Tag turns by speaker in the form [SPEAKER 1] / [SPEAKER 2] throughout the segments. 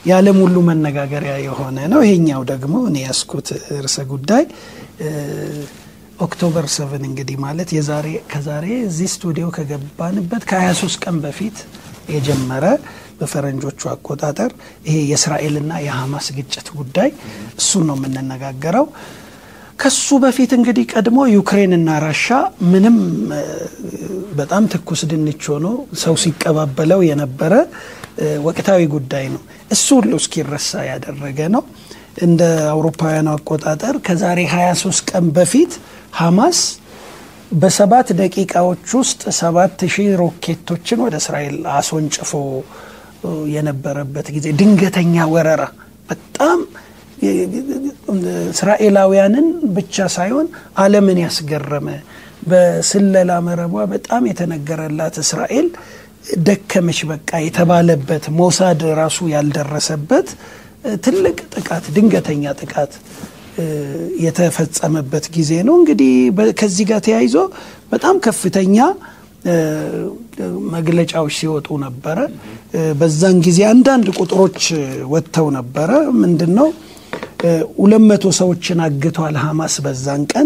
[SPEAKER 1] የዓለም ሁሉ መነጋገሪያ የሆነ ነው። ይሄኛው ደግሞ እኔ ያስኩት ርዕሰ ጉዳይ ኦክቶበር ሰቨን እንግዲህ ማለት የዛሬ ከዛሬ እዚህ ስቱዲዮ ከገባንበት ከ23 ቀን በፊት የጀመረ በፈረንጆቹ አቆጣጠር ይሄ የእስራኤልና የሐማስ ግጭት ጉዳይ እሱን ነው የምንነጋገረው። ከሱ በፊት እንግዲህ ቀድሞ ዩክሬንና ራሻ ምንም በጣም ትኩስ ድንች ሆኖ ሰው ሲቀባበለው የነበረ ወቅታዊ ጉዳይ ነው። እሱ ሁሉ እስኪረሳ ያደረገ ነው። እንደ አውሮፓውያኑ አቆጣጠር ከዛሬ 23 ቀን በፊት ሐማስ በሰባት ደቂቃዎች ውስጥ ሰባት ሺህ ሮኬቶችን ወደ እስራኤል አስወንጭፎ የነበረበት ጊዜ ድንገተኛ ወረራ በጣም እስራኤላውያንን ብቻ ሳይሆን ዓለምን ያስገረመ በስለላ መረቧ በጣም የተነገረላት እስራኤል ደከመች በቃ የተባለበት ሞሳድ ራሱ ያልደረሰበት ትልቅ ጥቃት ድንገተኛ ጥቃት የተፈጸመበት ጊዜ ነው። እንግዲህ ከዚህ ጋር ተያይዞ በጣም ከፍተኛ መግለጫዎች ሲወጡ ነበረ። በዛን ጊዜ አንዳንድ ቁጥሮች ወጥተው ነበረ። ምንድን ነው ሁለት መቶ ሰዎችን አግቷል ሐማስ በዛን ቀን።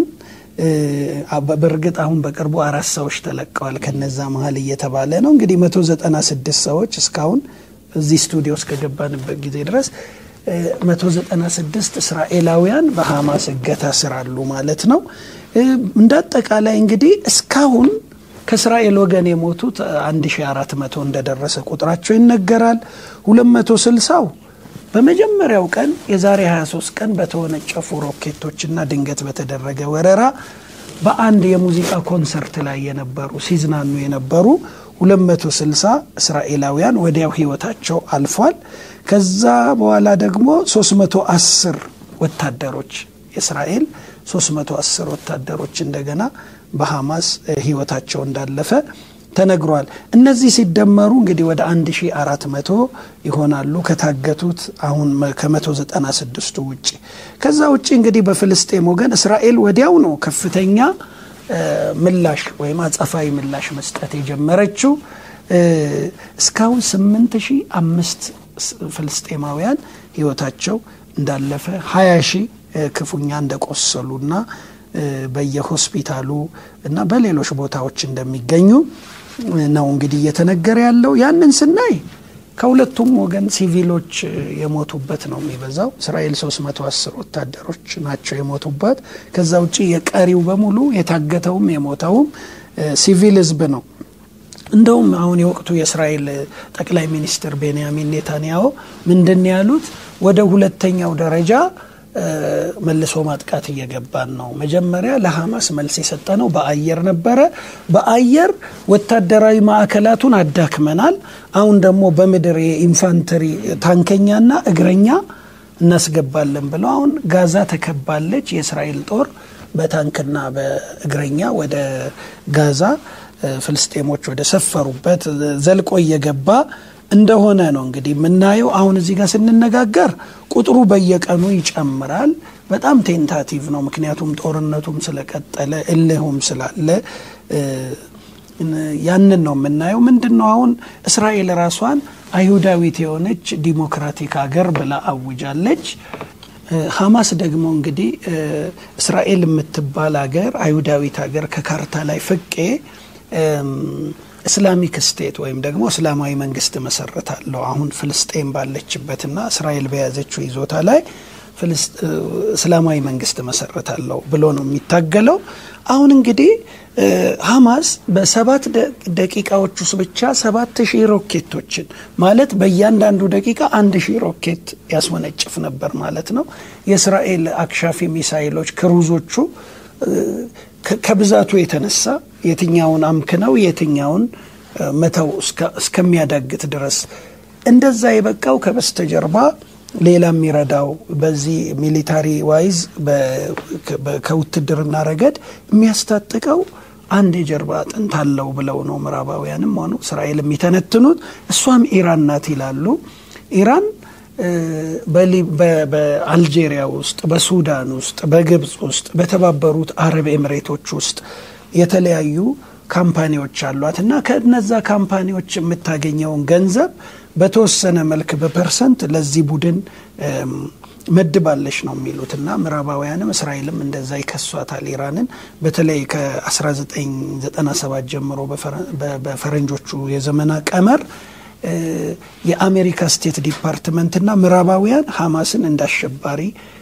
[SPEAKER 1] በእርግጥ አሁን በቅርቡ አራት ሰዎች ተለቀዋል ከነዛ መሀል እየተባለ ነው። እንግዲህ መቶ ዘጠና ስድስት ሰዎች እስካሁን እዚህ ስቱዲዮ እስከገባንበት ጊዜ ድረስ መቶ ዘጠና ስድስት እስራኤላውያን በሐማስ እገታ ስር አሉ ማለት ነው። እንደ አጠቃላይ እንግዲህ እስካሁን ከእስራኤል ወገን የሞቱት 1400 እንደደረሰ ቁጥራቸው ይነገራል። 260ው በመጀመሪያው ቀን የዛሬ 23 ቀን በተወነጨፉ ሮኬቶችና ድንገት በተደረገ ወረራ በአንድ የሙዚቃ ኮንሰርት ላይ የነበሩ ሲዝናኑ የነበሩ 260 እስራኤላውያን ወዲያው ህይወታቸው አልፏል። ከዛ በኋላ ደግሞ 310 ወታደሮች የእስራኤል 310 ወታደሮች እንደገና በሐማስ ህይወታቸው እንዳለፈ ተነግሯል። እነዚህ ሲደመሩ እንግዲህ ወደ 1400 ይሆናሉ ከታገቱት አሁን ከ196ቱ ውጭ። ከዛ ውጭ እንግዲህ በፍልስጤም ወገን እስራኤል ወዲያው ነው ከፍተኛ ምላሽ ወይም አጸፋዊ ምላሽ መስጠት የጀመረችው። እስካሁን 8005 ፍልስጤማውያን ህይወታቸው እንዳለፈ 20 ሺህ ክፉኛ እንደቆሰሉና በየሆስፒታሉ እና በሌሎች ቦታዎች እንደሚገኙ ነው እንግዲህ እየተነገረ ያለው። ያንን ስናይ ከሁለቱም ወገን ሲቪሎች የሞቱበት ነው የሚበዛው። እስራኤል 310 ወታደሮች ናቸው የሞቱበት። ከዛ ውጭ የቀሪው በሙሉ የታገተውም የሞተውም ሲቪል ህዝብ ነው። እንደውም አሁን የወቅቱ የእስራኤል ጠቅላይ ሚኒስትር ቤንያሚን ኔታንያሁ ምንድን ያሉት ወደ ሁለተኛው ደረጃ መልሶ ማጥቃት እየገባን ነው። መጀመሪያ ለሐማስ መልስ የሰጠ ነው በአየር ነበረ። በአየር ወታደራዊ ማዕከላቱን አዳክመናል። አሁን ደግሞ በምድር የኢንፋንተሪ ታንከኛና እግረኛ እናስገባለን ብለው አሁን ጋዛ ተከባለች። የእስራኤል ጦር በታንክና በእግረኛ ወደ ጋዛ ፍልስጤሞች ወደ ሰፈሩበት ዘልቆ እየገባ እንደሆነ ነው እንግዲህ የምናየው። አሁን እዚህ ጋር ስንነጋገር ቁጥሩ በየቀኑ ይጨምራል። በጣም ቴንታቲቭ ነው። ምክንያቱም ጦርነቱም ስለቀጠለ እልሁም ስላለ ያንን ነው የምናየው። ምንድን ነው አሁን እስራኤል ራሷን አይሁዳዊት የሆነች ዲሞክራቲክ ሀገር ብላ አውጃለች። ሐማስ ደግሞ እንግዲህ እስራኤል የምትባል ሀገር አይሁዳዊት ሀገር ከካርታ ላይ ፍቄ እስላሚክ ስቴት ወይም ደግሞ እስላማዊ መንግስት መሰረታለሁ አሁን ፍልስጤን ባለችበትና እስራኤል በያዘችው ይዞታ ላይ እስላማዊ መንግስት መሰረታለሁ ብሎ ነው የሚታገለው። አሁን እንግዲህ ሐማስ በሰባት ደቂቃዎች ውስጥ ብቻ ሰባት ሺህ ሮኬቶችን ማለት በእያንዳንዱ ደቂቃ አንድ ሺህ ሮኬት ያስወነጭፍ ነበር ማለት ነው። የእስራኤል አክሻፊ ሚሳይሎች ክሩዞቹ ከብዛቱ የተነሳ የትኛውን አምክነው የትኛውን መተው እስከሚያዳግት ድረስ እንደዛ የበቃው ከበስተጀርባ ሌላ የሚረዳው በዚህ ሚሊታሪ ዋይዝ ከውትድርና ረገድ የሚያስታጥቀው አንድ የጀርባ አጥንት አለው ብለው ነው ምዕራባውያንም ሆኑ እስራኤል የሚተነትኑት። እሷም ኢራን ናት ይላሉ። ኢራን በአልጄሪያ ውስጥ፣ በሱዳን ውስጥ፣ በግብፅ ውስጥ፣ በተባበሩት አረብ ኤምሬቶች ውስጥ የተለያዩ ካምፓኒዎች አሏት እና ከነዛ ካምፓኒዎች የምታገኘውን ገንዘብ በተወሰነ መልክ በፐርሰንት ለዚህ ቡድን መድባለች ነው የሚሉት እና ምዕራባውያንም እስራኤልም እንደዛ ይከሷታል ኢራንን በተለይ ከ1997 ጀምሮ በፈረንጆቹ የዘመና ቀመር የአሜሪካ ስቴት ዲፓርትመንትና ምዕራባውያን ሐማስን እንዳሸባሪ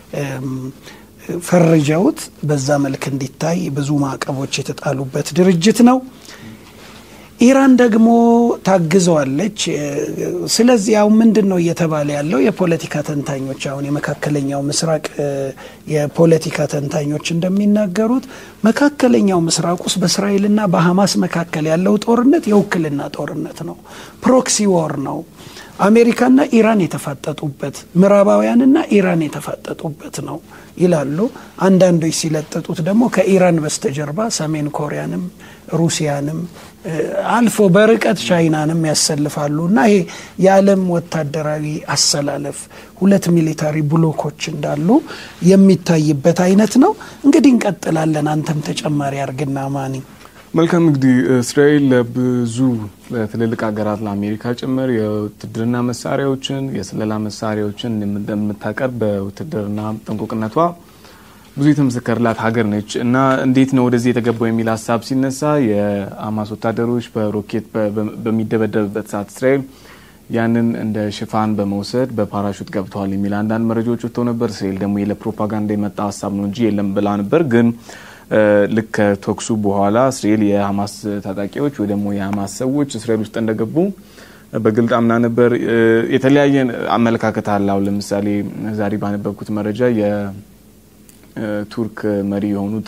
[SPEAKER 1] ፈርጀውት በዛ መልክ እንዲታይ ብዙ ማዕቀቦች የተጣሉበት ድርጅት ነው። ኢራን ደግሞ ታግዘዋለች። ስለዚህ አሁን ምንድን ነው እየተባለ ያለው? የፖለቲካ ተንታኞች አሁን የመካከለኛው ምስራቅ የፖለቲካ ተንታኞች እንደሚናገሩት መካከለኛው ምስራቅ ውስጥ በእስራኤልና በሐማስ መካከል ያለው ጦርነት የውክልና ጦርነት ነው፣ ፕሮክሲ ዎር ነው። አሜሪካና ኢራን የተፋጠጡበት ምዕራባውያንና ኢራን የተፋጠጡበት ነው ይላሉ። አንዳንዶች ሲለጥጡት ደግሞ ከኢራን በስተጀርባ ሰሜን ኮሪያንም ሩሲያንም አልፎ በርቀት ቻይናንም ያሰልፋሉ እና ይሄ የዓለም ወታደራዊ አሰላለፍ ሁለት ሚሊታሪ ብሎኮች እንዳሉ የሚታይበት አይነት ነው። እንግዲህ እንቀጥላለን። አንተም ተጨማሪ አርግና ማኒ
[SPEAKER 2] መልካም እንግዲህ እስራኤል ለብዙ ለትልልቅ ሀገራት ለአሜሪካ ጭምር የውትድርና መሳሪያዎችን የስለላ መሳሪያዎችን እንደምታቀርብ በውትድርና ጥንቁቅነቷ ብዙ የተመሰከረላት ሀገር ነች እና እንዴት ነው ወደዚህ የተገባው የሚል ሀሳብ ሲነሳ የሀማስ ወታደሮች በሮኬት በሚደበደብበት ሰዓት እስራኤል ያንን እንደ ሽፋን በመውሰድ በፓራሹት ገብተዋል የሚል አንዳንድ መረጃዎች ወጥተው ነበር። እስራኤል ደግሞ ለፕሮፓጋንዳ የመጣ ሀሳብ ነው እንጂ የለም ብላ ነበር ግን ልክ ከተኩሱ በኋላ እስራኤል የሀማስ ታጣቂዎች ወይ ደግሞ የሀማስ ሰዎች እስራኤል ውስጥ እንደገቡ በግልጥ አምና ነበር። የተለያየ አመለካከት አለ። አሁን ለምሳሌ ዛሬ ባነበብኩት መረጃ የቱርክ መሪ የሆኑት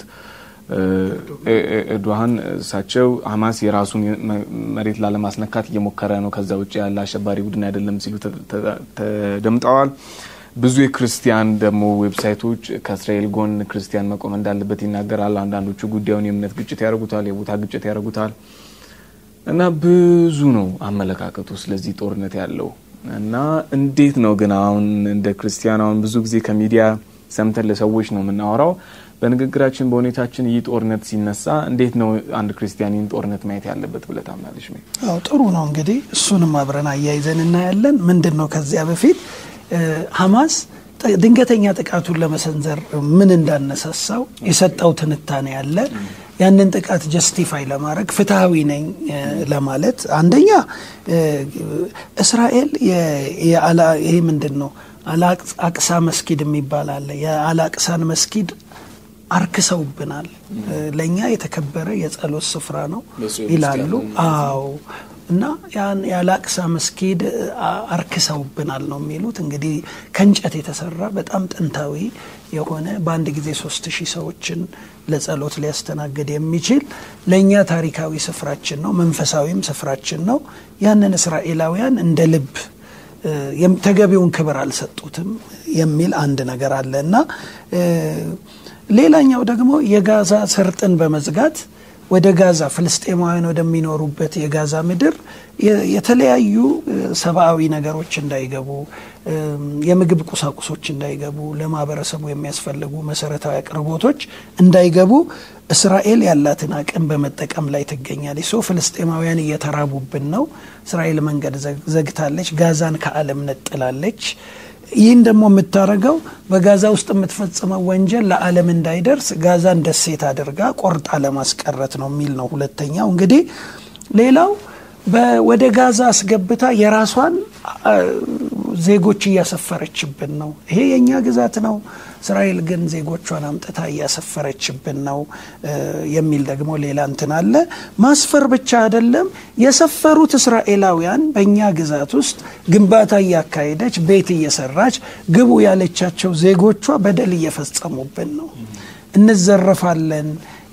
[SPEAKER 2] ኤርዶሃን እሳቸው ሀማስ የራሱን መሬት ላለማስነካት እየሞከረ ነው፣ ከዛ ውጭ ያለ አሸባሪ ቡድን አይደለም ሲሉ ተደምጠዋል። ብዙ የክርስቲያን ደግሞ ዌብሳይቶች ከእስራኤል ጎን ክርስቲያን መቆም እንዳለበት ይናገራል። አንዳንዶቹ ጉዳዩን የእምነት ግጭት ያደርጉታል፣ የቦታ ግጭት ያደርጉታል እና ብዙ ነው አመለካከቱ ስለዚህ ጦርነት ያለው እና እንዴት ነው ግን አሁን እንደ ክርስቲያን አሁን ብዙ ጊዜ ከሚዲያ ሰምተን ለሰዎች ነው የምናወራው። በንግግራችን በሁኔታችን ይህ ጦርነት ሲነሳ እንዴት ነው አንድ ክርስቲያን ይህን ጦርነት ማየት ያለበት ብለህ ታምናለች?
[SPEAKER 1] አዎ ጥሩ ነው እንግዲህ እሱንም አብረን አያይዘን እናያለን። ምንድን ነው ከዚያ በፊት ሀማስ ድንገተኛ ጥቃቱን ለመሰንዘር ምን እንዳነሳሳው የሰጠው ትንታኔ ያለ ያንን ጥቃት ጀስቲፋይ ለማድረግ ፍትሐዊ ነኝ ለማለት አንደኛ እስራኤል ይሄ ምንድን ነው አላቅሳ መስጊድ የሚባል አለ። የአላቅሳን መስጊድ አርክሰውብናል፣ ለእኛ የተከበረ የጸሎት ስፍራ ነው ይላሉ። አዎ እና ያን የአላቅሳ መስጊድ አርክሰውብናል ነው የሚሉት። እንግዲህ ከእንጨት የተሰራ በጣም ጥንታዊ የሆነ በአንድ ጊዜ ሶስት ሺህ ሰዎችን ለጸሎት ሊያስተናግድ የሚችል ለእኛ ታሪካዊ ስፍራችን ነው፣ መንፈሳዊም ስፍራችን ነው። ያንን እስራኤላውያን እንደ ልብ ተገቢውን ክብር አልሰጡትም የሚል አንድ ነገር አለ እና ሌላኛው ደግሞ የጋዛ ሰርጥን በመዝጋት ወደ ጋዛ ፍልስጤማውያን ወደሚኖሩበት የጋዛ ምድር የተለያዩ ሰብአዊ ነገሮች እንዳይገቡ፣ የምግብ ቁሳቁሶች እንዳይገቡ፣ ለማህበረሰቡ የሚያስፈልጉ መሰረታዊ አቅርቦቶች እንዳይገቡ እስራኤል ያላትን አቅም በመጠቀም ላይ ትገኛለች። ሶ ፍልስጤማውያን እየተራቡብን ነው። እስራኤል መንገድ ዘግታለች። ጋዛን ከዓለም ነጥላለች። ይህን ደግሞ የምታደርገው በጋዛ ውስጥ የምትፈጽመው ወንጀል ለዓለም እንዳይደርስ ጋዛን ደሴት አድርጋ ቆርጣ ለማስቀረት ነው የሚል ነው። ሁለተኛው እንግዲህ ሌላው ወደ ጋዛ አስገብታ የራሷን ዜጎች እያሰፈረችብን ነው። ይሄ የእኛ ግዛት ነው፣ እስራኤል ግን ዜጎቿን አምጥታ እያሰፈረችብን ነው የሚል ደግሞ ሌላ እንትን አለ። ማስፈር ብቻ አይደለም፣ የሰፈሩት እስራኤላውያን በእኛ ግዛት ውስጥ ግንባታ እያካሄደች ቤት እየሰራች ግቡ ያለቻቸው ዜጎቿ በደል እየፈጸሙብን ነው። እንዘረፋለን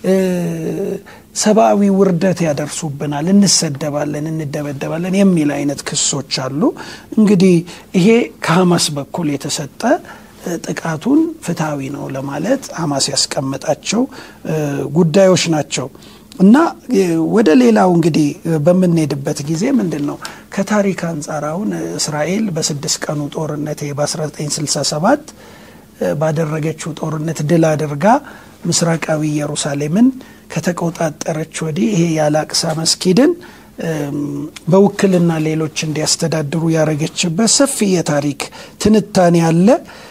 [SPEAKER 1] ሰብአዊ ውርደት ያደርሱብናል፣ እንሰደባለን፣ እንደበደባለን የሚል አይነት ክሶች አሉ። እንግዲህ ይሄ ከሀማስ በኩል የተሰጠ ጥቃቱን ፍትሐዊ ነው ለማለት ሀማስ ያስቀመጣቸው ጉዳዮች ናቸው እና ወደ ሌላው እንግዲህ በምንሄድበት ጊዜ ምንድን ነው ከታሪክ አንጻር አሁን እስራኤል በስድስት ቀኑ ጦርነት በ1967 ባደረገችው ጦርነት ድል አድርጋ ምስራቃዊ ኢየሩሳሌምን ከተቆጣጠረች ወዲህ ይሄ የአላቅሳ መስጊድን በውክልና ሌሎች እንዲያስተዳድሩ ያደረገችበት ሰፊ የታሪክ ትንታኔ አለ።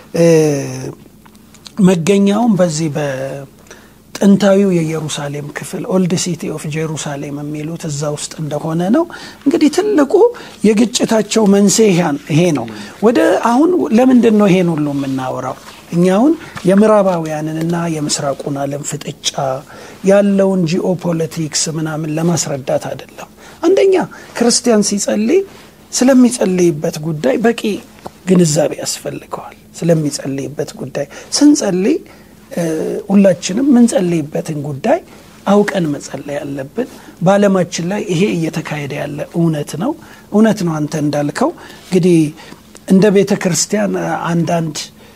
[SPEAKER 1] መገኛውም በዚህ በጥንታዊው የኢየሩሳሌም ክፍል ኦልድ ሲቲ ኦፍ ጄሩሳሌም የሚሉት እዛ ውስጥ እንደሆነ ነው። እንግዲህ ትልቁ የግጭታቸው መንስኤ ይሄ ነው። ወደ አሁን ለምንድን ነው ይሄን ሁሉ የምናወራው? እኛ አሁን የምዕራባውያንንና የምስራቁን ዓለም ፍጥጫ ያለውን ጂኦፖለቲክስ ምናምን ለማስረዳት አይደለም። አንደኛ ክርስቲያን ሲጸልይ ስለሚጸልይበት ጉዳይ በቂ ግንዛቤ ያስፈልገዋል። ስለሚጸልይበት ጉዳይ ስንጸልይ ሁላችንም ምንጸልይበትን ጉዳይ አውቀን መጸለይ ያለብን። በዓለማችን ላይ ይሄ እየተካሄደ ያለ እውነት ነው እውነት ነው። አንተ እንዳልከው እንግዲህ እንደ ቤተ ክርስቲያን አንዳንድ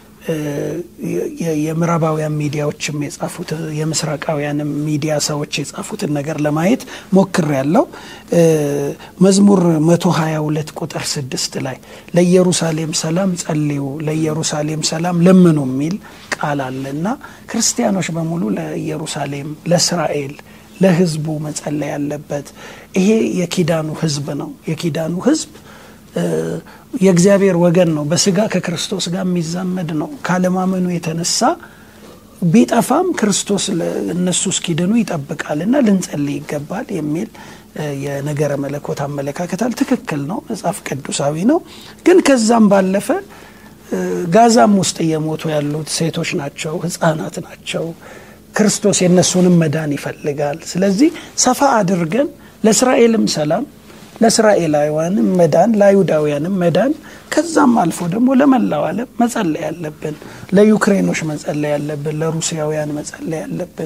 [SPEAKER 1] የምዕራባውያን ሚዲያዎችም የጻፉት የምስራቃውያንም ሚዲያ ሰዎች የጻፉትን ነገር ለማየት ሞክር ያለው መዝሙር 122 ቁጥር ስድስት ላይ ለኢየሩሳሌም ሰላም ጸልዩ፣ ለኢየሩሳሌም ሰላም ለምኑ የሚል ቃል አለ እና ክርስቲያኖች በሙሉ ለኢየሩሳሌም፣ ለእስራኤል፣ ለሕዝቡ መጸለይ ያለበት ይሄ የኪዳኑ ሕዝብ ነው። የኪዳኑ ሕዝብ የእግዚአብሔር ወገን ነው። በስጋ ከክርስቶስ ጋር የሚዛመድ ነው። ካለማመኑ የተነሳ ቢጠፋም ክርስቶስ እነሱ እስኪድኑ ይጠብቃል እና ልንጸልይ ይገባል የሚል የነገረ መለኮት አመለካከታል። ትክክል ነው፣ መጽሐፍ ቅዱሳዊ ነው። ግን ከዛም ባለፈ ጋዛም ውስጥ እየሞቱ ያሉት ሴቶች ናቸው፣ ህፃናት ናቸው። ክርስቶስ የእነሱንም መዳን ይፈልጋል። ስለዚህ ሰፋ አድርገን ለእስራኤልም ሰላም ለእስራኤላውያንም መዳን ለአይሁዳውያንም መዳን ከዛም አልፎ ደግሞ ለመላው ዓለም መጸለይ ያለብን፣ ለዩክሬኖች መጸለይ ያለብን፣ ለሩሲያውያን መጸለይ ያለብን።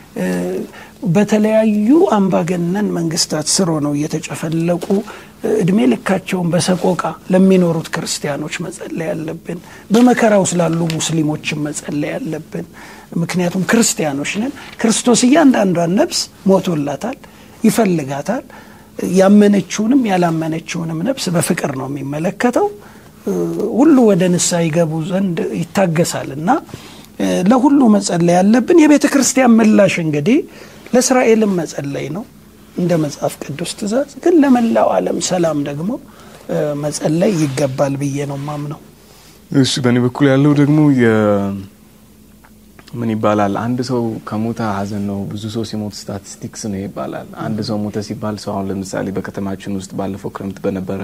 [SPEAKER 1] በተለያዩ አምባገነን መንግስታት ስር ሆነው እየተጨፈለቁ እድሜ ልካቸውን በሰቆቃ ለሚኖሩት ክርስቲያኖች መጸለይ ያለብን፣ በመከራው ስላሉ ሙስሊሞችን መጸለይ ያለብን። ምክንያቱም ክርስቲያኖች ነን። ክርስቶስ እያንዳንዷን ነፍስ ሞቶላታል፣ ይፈልጋታል ያመነችውንም ያላመነችውንም ነፍስ በፍቅር ነው የሚመለከተው። ሁሉ ወደ ንስሐ ይገቡ ዘንድ ይታገሳል እና ለሁሉ መጸለይ ያለብን። የቤተ ክርስቲያን ምላሽ እንግዲህ ለእስራኤልም መጸለይ ነው እንደ መጽሐፍ ቅዱስ ትእዛዝ፣ ግን ለመላው ዓለም ሰላም ደግሞ መጸለይ ይገባል ብዬ ነው ማምነው።
[SPEAKER 2] እሺ፣ በእኔ በኩል ያለው ደግሞ ምን ይባላል? አንድ ሰው ከሞተ ሀዘን ነው። ብዙ ሰው ሲሞት ስታቲስቲክስ ነው ይባላል። አንድ ሰው ሞተ ሲባል ሰው አሁን ለምሳሌ በከተማችን ውስጥ ባለፈው ክረምት በነበረ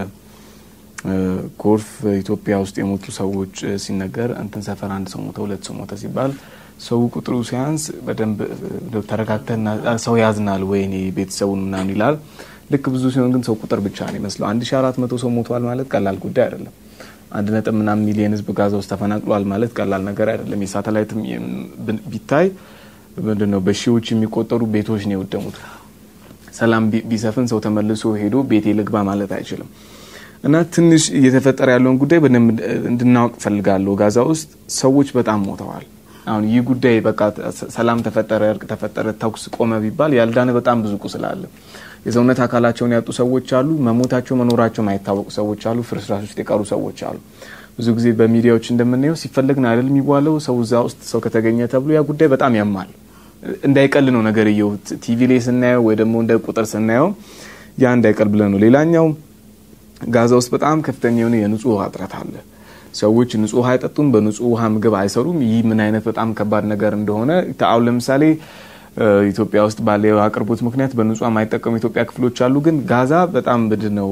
[SPEAKER 2] ጎርፍ ኢትዮጵያ ውስጥ የሞቱ ሰዎች ሲነገር እንትን ሰፈር አንድ ሰው ሞተ፣ ሁለት ሰው ሞተ ሲባል ሰው ቁጥሩ ሲያንስ በደንብ ተረጋግተና ሰው ያዝናል፣ ወይኔ ቤተሰቡን ምናምን ይላል። ልክ ብዙ ሲሆን ግን ሰው ቁጥር ብቻ ነው ይመስለው። አንድ ሺ አራት መቶ ሰው ሞቷል ማለት ቀላል ጉዳይ አይደለም። አንድ ነጥብ ምናምን ሚሊየን ህዝብ ጋዛ ውስጥ ተፈናቅሏል ማለት ቀላል ነገር አይደለም። የሳተላይት ቢታይ ምንድን ነው በሺዎች የሚቆጠሩ ቤቶች ነው የወደሙት። ሰላም ቢሰፍን ሰው ተመልሶ ሄዶ ቤቴ ልግባ ማለት አይችልም። እና ትንሽ እየተፈጠረ ያለውን ጉዳይ በደንብ እንድናውቅ ፈልጋለሁ። ጋዛ ውስጥ ሰዎች በጣም ሞተዋል። አሁን ይህ ጉዳይ በቃ ሰላም ተፈጠረ፣ እርቅ ተፈጠረ፣ ተኩስ ቆመ ቢባል ያልዳነ በጣም ብዙ ቁስል አለ። የሰውነት አካላቸውን ያጡ ሰዎች አሉ። መሞታቸው መኖራቸው ማይታወቁ ሰዎች አሉ። ፍርስራሽ ውስጥ የቀሩ ሰዎች አሉ። ብዙ ጊዜ በሚዲያዎች እንደምናየው ሲፈለግ ነው አይደል የሚባለው ሰው እዛ ውስጥ ሰው ከተገኘ ተብሎ ያ ጉዳይ በጣም ያማል። እንዳይቀል ነው ነገር እየው ቲቪ ላይ ስናየው ወይ ደግሞ እንደ ቁጥር ስናየው ያ እንዳይቀል ብለን ነው። ሌላኛው ጋዛ ውስጥ በጣም ከፍተኛ የሆነ የንጹህ ውሃ እጥረት አለ። ሰዎች ንጹህ ውሃ አይጠጡም፣ በንጹህ ውሃ ምግብ አይሰሩም። ይህ ምን አይነት በጣም ከባድ ነገር እንደሆነ አሁን ለምሳሌ ኢትዮጵያ ውስጥ ባለ አቅርቦት ምክንያት በንጹህ የማይጠቀሙ የኢትዮጵያ ክፍሎች አሉ። ግን ጋዛ በጣም ብድ ነው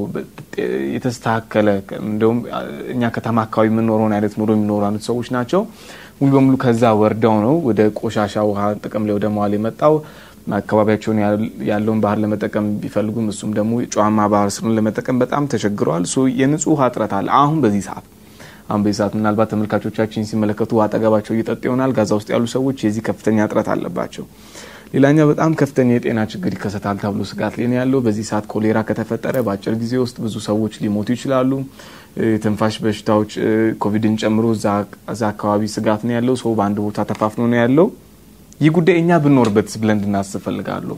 [SPEAKER 2] የተስተካከለ እንዲሁም እኛ ከተማ አካባቢ የምንኖረውን አይነት ኑሮ የሚኖሩ አይነት ሰዎች ናቸው። ሙሉ በሙሉ ከዛ ወርደው ነው ወደ ቆሻሻ ውሃ ጥቅም ላይ ወደ መዋል የመጣው። አካባቢያቸውን ያለውን ባህር ለመጠቀም ቢፈልጉም እሱም ደግሞ ጨዋማ ባህር ስሩን ለመጠቀም በጣም ተቸግረዋል። የንጹህ ውሃ እጥረት አለ አሁን በዚህ ሰዓት አሁን በዚህ ሰዓት ምናልባት ተመልካቾቻችን ሲመለከቱ አጠገባቸው እየጠጡ ይሆናል። ጋዛ ውስጥ ያሉ ሰዎች የዚህ ከፍተኛ እጥረት አለባቸው። ሌላኛው በጣም ከፍተኛ የጤና ችግር ይከሰታል ተብሎ ስጋት ላይ ነው ያለው። በዚህ ሰዓት ኮሌራ ከተፈጠረ በአጭር ጊዜ ውስጥ ብዙ ሰዎች ሊሞቱ ይችላሉ። የትንፋሽ በሽታዎች ኮቪድን ጨምሮ እዛ አካባቢ ስጋት ነው ያለው። ሰው በአንድ ቦታ ተፋፍኖ ነው ያለው። ይህ ጉዳይ እኛ ብንኖርበት ብለን እንድናስብ ፈልጋለሁ።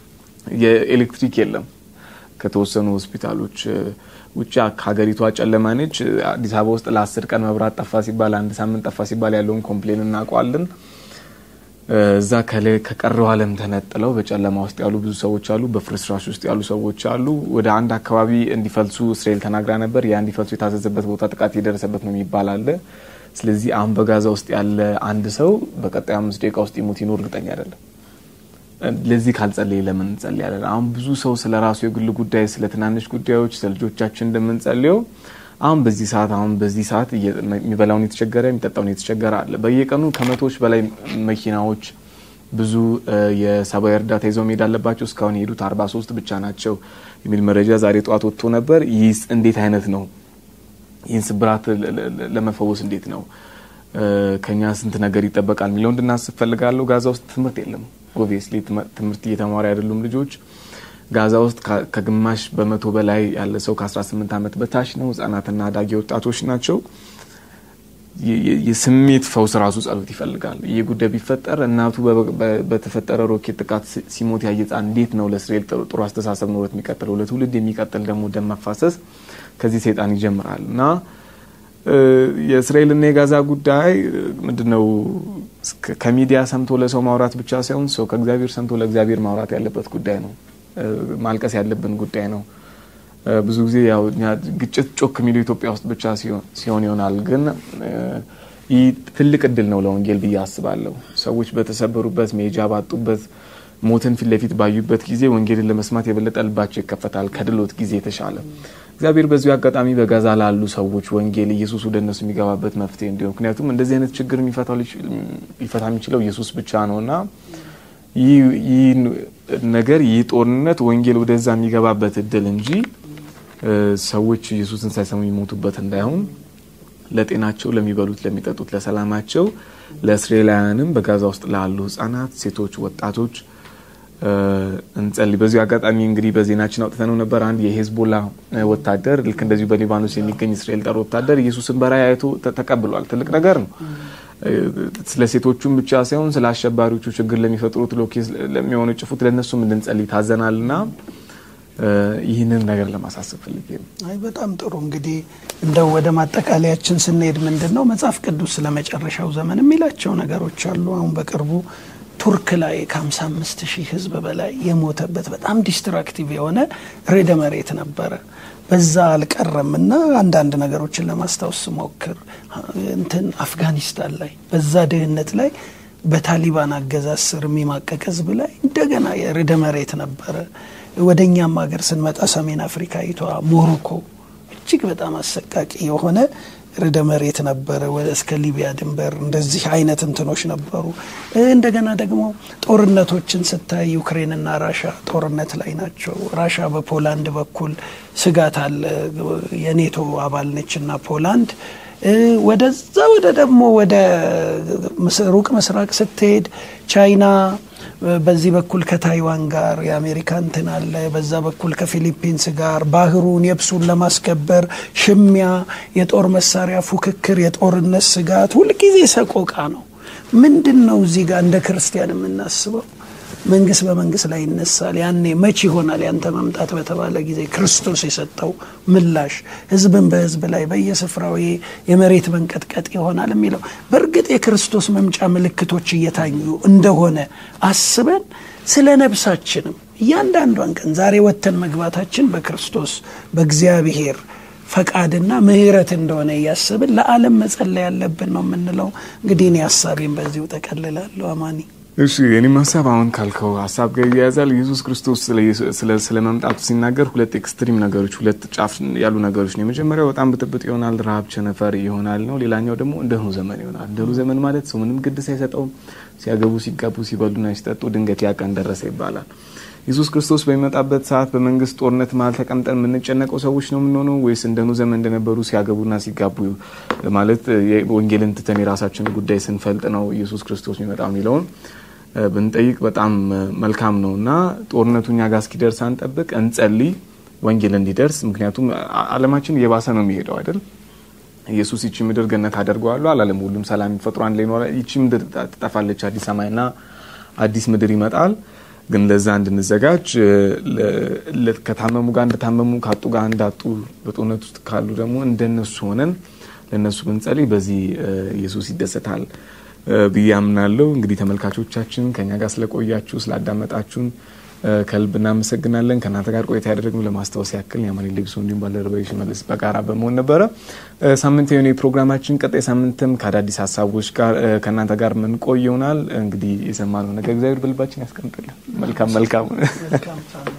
[SPEAKER 2] የኤሌክትሪክ የለም ከተወሰኑ ሆስፒታሎች ውጭ ሀገሪቷ ጨለማ ነች። አዲስ አበባ ውስጥ ለአስር ቀን መብራት ጠፋ ሲባል አንድ ሳምንት ጠፋ ሲባል ያለውን ኮምፕሌን እናውቀዋለን። እዛ ከቀረው ዓለም ተነጥለው በጨለማ ውስጥ ያሉ ብዙ ሰዎች አሉ። በፍርስራሽ ውስጥ ያሉ ሰዎች አሉ። ወደ አንድ አካባቢ እንዲፈልሱ እስራኤል ተናግራ ነበር። ያ እንዲፈልሱ የታዘዘበት ቦታ ጥቃት የደረሰበት ነው የሚባል አለ። ስለዚህ አሁን በጋዛ ውስጥ ያለ አንድ ሰው በቀጣይ አምስት ደቂቃ ውስጥ ይሞት ይኖር እርግጠኛ አይደለም። ለዚህ ካልጸለይ ለምን እንጸልያለን? አሁን ብዙ ሰው ስለ ራሱ የግል ጉዳይ፣ ስለ ትናንሽ ጉዳዮች፣ ስለ ልጆቻችን እንደምንጸልየው አሁን በዚህ ሰዓት አሁን በዚህ ሰዓት የሚበላውን የተቸገረ የሚጠጣውን የተቸገረ አለ። በየቀኑ ከመቶዎች በላይ መኪናዎች ብዙ የሰብአዊ እርዳታ ይዘው መሄድ አለባቸው። እስካሁን የሄዱት አርባ ሶስት ብቻ ናቸው የሚል መረጃ ዛሬ ጠዋት ወጥቶ ነበር። ይህ እንዴት አይነት ነው? ይህን ስብራት ለመፈወስ እንዴት ነው ከኛ ስንት ነገር ይጠበቃል የሚለው እንድናስብ ፈልጋለሁ። ጋዛ ውስጥ ትምህርት የለም። ኦብቪየስሊ ትምህርት እየተማሩ አይደሉም ልጆች ጋዛ ውስጥ ከግማሽ በመቶ በላይ ያለ ሰው ከ18 ዓመት በታች ነው። ህጻናትና አዳጊ ወጣቶች ናቸው። የስሜት ፈውስ ራሱ ጸሎት ይፈልጋል። ይህ ጉዳይ ቢፈጠር እናቱ በተፈጠረ ሮኬት ጥቃት ሲሞት ያየ ህጻን እንዴት ነው ለእስራኤል ጥሩ አስተሳሰብ ኖሮት የሚቀጥለው? ለትውልድ የሚቀጥል ደግሞ ደም መፋሰስ ከዚህ ሰይጣን ይጀምራል እና የእስራኤልና የጋዛ ጉዳይ ምንድነው? ከሚዲያ ሰምቶ ለሰው ማውራት ብቻ ሳይሆን ሰው ከእግዚአብሔር ሰምቶ ለእግዚአብሔር ማውራት ያለበት ጉዳይ ነው። ማልቀስ ያለብን ጉዳይ ነው። ብዙ ጊዜ ያው ግጭት ጮክ የሚለው ኢትዮጵያ ውስጥ ብቻ ሲሆን ይሆናል። ግን ይህ ትልቅ እድል ነው ለወንጌል ብዬ አስባለሁ። ሰዎች በተሰበሩበት መሄጃ ባጡበት ሞትን ፊት ለፊት ባዩበት ጊዜ ወንጌልን ለመስማት የበለጠ ልባቸው ይከፈታል ከድሎት ጊዜ የተሻለ። እግዚአብሔር በዚሁ አጋጣሚ በጋዛ ላሉ ሰዎች ወንጌል ኢየሱስ ወደ እነሱ የሚገባበት መፍትሄ እንዲሆን፣ ምክንያቱም እንደዚህ አይነት ችግር ሊፈታ የሚችለው ኢየሱስ ብቻ ነው እና ይህ ነገር ይህ ጦርነት ወንጌል ወደዛ የሚገባበት እድል እንጂ ሰዎች ኢየሱስን ሳይሰሙ የሚሞቱበት እንዳይሆን ለጤናቸው፣ ለሚበሉት፣ ለሚጠጡት፣ ለሰላማቸው ለእስራኤላውያንም በጋዛ ውስጥ ላሉ ህጻናት፣ ሴቶች፣ ወጣቶች እንጸልይ። በዚሁ አጋጣሚ እንግዲህ በዜናችን አውጥተነው ነበር። አንድ የሄዝቦላ ወታደር ልክ እንደዚሁ በሊባኖስ የሚገኝ እስራኤል ጠር ወታደር ኢየሱስን በራእይ አይቶ ተቀብሏል። ትልቅ ነገር ነው። ስለ ሴቶቹም ብቻ ሳይሆን ስለ አሸባሪዎቹ ችግር ለሚፈጥሩት ሎኬ ለሚሆኑ ጭፉት ለእነሱም እንድንጸልይ ታዘናል ና ይህንን ነገር ለማሳሰብ ፈልጌ ነው።
[SPEAKER 1] አይ በጣም ጥሩ እንግዲህ እንደው ወደ ማጠቃለያችን ስንሄድ ምንድን ነው መጽሐፍ ቅዱስ ስለ መጨረሻው ዘመን የሚላቸው ነገሮች አሉ። አሁን በቅርቡ ቱርክ ላይ ከ55 ሺህ ህዝብ በላይ የሞተበት በጣም ዲስትራክቲቭ የሆነ ሬደ መሬት ነበረ። በዛ አልቀረም እና አንዳንድ ነገሮችን ለማስታወስ ስሞክር እንትን አፍጋኒስታን ላይ በዛ ድህነት ላይ በታሊባን አገዛዝ ስር የሚማቀቅ ህዝብ ላይ እንደገና የርዕደ መሬት ነበረ። ወደ እኛም ሀገር ስንመጣ ሰሜን አፍሪካዊቷ ሞሮኮ እጅግ በጣም አሰቃቂ የሆነ ርዕደ መሬት ነበረ። እስከ ሊቢያ ድንበር እንደዚህ አይነት እንትኖች ነበሩ። እንደገና ደግሞ ጦርነቶችን ስታይ ዩክሬንና ራሻ ጦርነት ላይ ናቸው። ራሻ በፖላንድ በኩል ስጋት አለ። የኔቶ አባል ነች እና ፖላንድ ወደዛ ወደ ደግሞ ወደ ሩቅ ምስራቅ ስትሄድ ቻይና በዚህ በኩል ከታይዋን ጋር የአሜሪካ እንትን አለ። በዛ በኩል ከፊሊፒንስ ጋር ባህሩን የብሱን ለማስከበር ሽሚያ፣ የጦር መሳሪያ ፉክክር፣ የጦርነት ስጋት ሁልጊዜ ሰቆቃ ነው። ምንድን ነው እዚህ ጋር እንደ ክርስቲያን የምናስበው? መንግስት በመንግስት ላይ ይነሳል። ያኔ መች ይሆናል ያንተ መምጣት በተባለ ጊዜ ክርስቶስ የሰጠው ምላሽ ህዝብን በህዝብ ላይ በየስፍራው የመሬት መንቀጥቀጥ ይሆናል የሚለው በእርግጥ የክርስቶስ መምጫ ምልክቶች እየታዩ እንደሆነ አስበን ስለ ነብሳችንም እያንዳንዷን ቀን ዛሬ ወጥተን መግባታችን በክርስቶስ በእግዚአብሔር ፈቃድና ምሕረት እንደሆነ እያስብን ለዓለም መጸለይ ያለብን ነው የምንለው። እንግዲህ እኔ ሀሳቤን በዚሁ ጠቀልላለሁ። አማኒ
[SPEAKER 2] እሺ የኔም ሀሳብ አሁን ካልከው ሀሳብ ጋር ይያያዛል። ኢየሱስ ክርስቶስ ስለ መምጣቱ ሲናገር ሁለት ኤክስትሪም ነገሮች፣ ሁለት ጫፍ ያሉ ነገሮች ነው። የመጀመሪያው በጣም ብጥብጥ ይሆናል፣ ረሃብ፣ ቸነፈር ይሆናል ነው። ሌላኛው ደግሞ እንደ ኖህ ዘመን ይሆናል። እንደ ኖህ ዘመን ማለት ሰው ምንም ግድ ሳይሰጠው ሲያገቡ፣ ሲጋቡ፣ ሲበሉና ሲጠጡ ድንገት ያ ቀን ደረሰ ይባላል። ኢየሱስ ክርስቶስ በሚመጣበት ሰዓት በመንግስት ጦርነት መሀል ተቀምጠን የምንጨነቀው ሰዎች ነው የምንሆነው ወይስ እንደ ኖህ ዘመን እንደነበሩ ሲያገቡና ሲጋቡ ማለት ወንጌልን ትተን የራሳችን ጉዳይ ስንፈልጥ ነው ኢየሱስ ክርስቶስ የሚመጣው የሚለውን ብንጠይቅ በጣም መልካም ነው እና ጦርነቱ እኛ ጋር እስኪደርስ አንጠብቅ፣ እንጸልይ ወንጌል እንዲደርስ። ምክንያቱም ዓለማችን እየባሰ ነው የሚሄደው አይደል? ኢየሱስ ይቺ ምድር ገነት አደርገዋለሁ አላለም። ሁሉም ሰላም የሚፈጥሩ አንድ ላይ ይኖራል። ይቺ ምድር ትጠፋለች፣ አዲስ ሰማይና አዲስ ምድር ይመጣል። ግን ለዛ እንድንዘጋጅ ከታመሙ ጋር እንደታመሙ ካጡ ጋር እንዳጡ በጦርነት ውስጥ ካሉ ደግሞ እንደነሱ ሆነን ለእነሱ ብንጸልይ በዚህ ኢየሱስ ይደሰታል። ብዬ አምናለሁ። እንግዲህ ተመልካቾቻችን ከኛ ጋር ስለቆያችሁ ስላዳመጣችሁን ከልብ እናመሰግናለን። ከእናንተ ጋር ቆይታ ያደረግነው ለማስታወስ ያክል የአማኒ ሌግሶ እንዲሁም ባልደረባዬ ሽመልስ በጋራ በመሆን ነበረ። ሳምንት የሆነ የፕሮግራማችን ቀጣይ ሳምንትም ከአዳዲስ ሀሳቦች ጋር ከእናንተ ጋር ምን ቆይ ይሆናል። እንግዲህ የሰማነው ነገር እግዚአብሔር በልባችን ያስቀምጥልን። መልካም መልካም